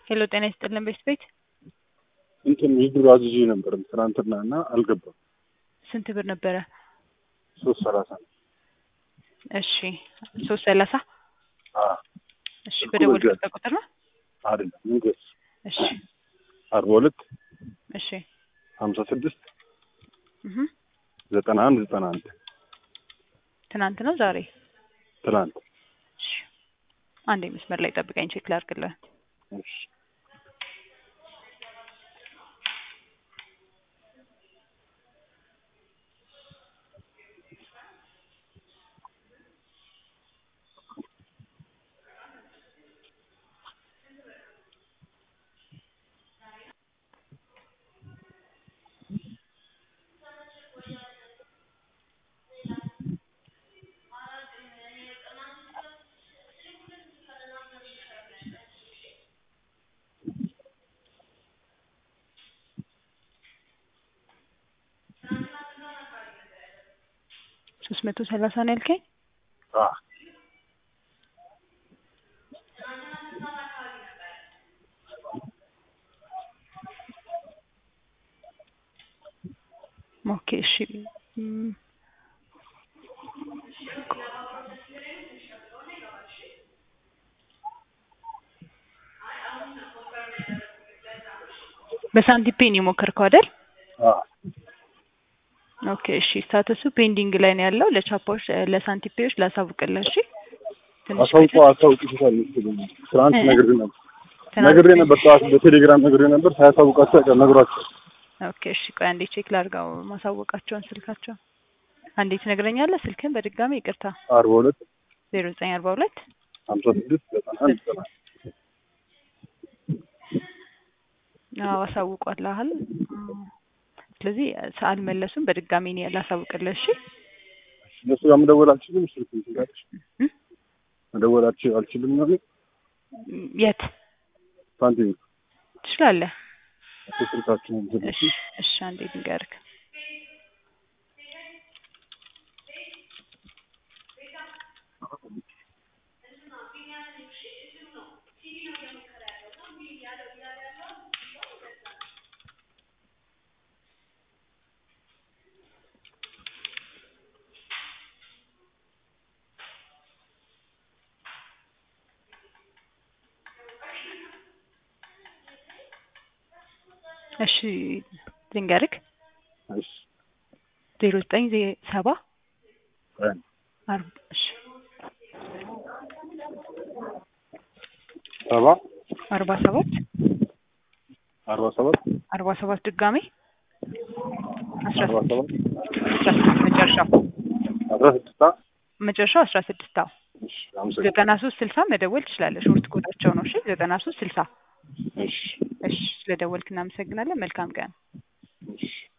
ሄሎ ጤና ይስጥልን ቤት ቤት እንትን የዱር አዝዤ ነበር ትናንትና እና አልገባም። ስንት ብር ነበረ? ሶስት ሰላሳ ነው። እሺ ሶስት ሰላሳ አዎ እሺ በደወልኩት ቁጥር ነው። አይደለም ንገስ እሺ አርባ ሁለት እሺ ሀምሳ ስድስት እህ ዘጠና አንድ ዘጠና አንድ ትናንት ነው ዛሬ? ትናንት እሺ አንዴ መስመር ላይ ጠብቀኝ ቼክ ላድርግልህ። እሺ ሶስት መቶ ሰላሳ ነው ያልከኝ? አዎ ኦኬ እሺ እም፣ በሳንቲም ፔን የሞከርከው አይደል? አዎ ኦኬ እሺ ስታተሱ ፔንዲንግ ላይ ነው ያለው። ለቻፓዎች ለሳንቲም ፔዎች ላሳውቅልህ። እሺ ትንሽ አሳውቆ ቆይተህ- አሳውቅሻል መሰለኝ። ትናንት እ- ነግሬ ነበር ትናንት- ነግሬ ነበር ጠዋት በቴሌግራም ነግሬ ነበር። ሳያሳውቃቸው አይቀር ነግሯቸው ኦኬ እሺ ቆይ አንዴ ቼክ ላድርገው ማሳወቃቸውን ስልካቸው። አንዴ ትነግረኛለህ ስልክህን በድጋሚ ይቅርታ። አርባ ሁለት ዜሮ ዘጠኝ አርባ ሁለት ሀምሳ ስድስት ዘጠና አንድ ዘጠና አንድ አዎ አሳውቋልሃል። ስለዚህ አልመለሱም። በድጋሚ እኔ ላሳውቅልህ። እሺ እነሱ ጋር መደወል አልችልም። ስልክ ትጋለች እ? መደወል አልችል አልችልም ነው የት ሳንቲም ትችላለህ? ስልካችንን እሺ እሺ አንዴ ልንገርህ። እሺ ልንገርህ እሺ ዜሮ ዘጠኝ ዜ- ሰባ ቆይ አርባ እሺ ሰባ አርባ ሰባት አርባ ሰባት አርባ ሰባት ድጋሜ አስራ አርባ ሰባት አስራ ስድስት መጨረሻው አስራ ስድስት መጨረሻው አስራ ስድስት አዎ እሺ አመሰግናለሁ። ዘጠና ሶስት ስልሳ መደወል ትችላለህ። ሾርት ኮዳቸው ነው። እሺ ዘጠና ሶስት ስልሳ እሺ እሺ ስለደወልክ እናመሰግናለን። መልካም ቀን። እሺ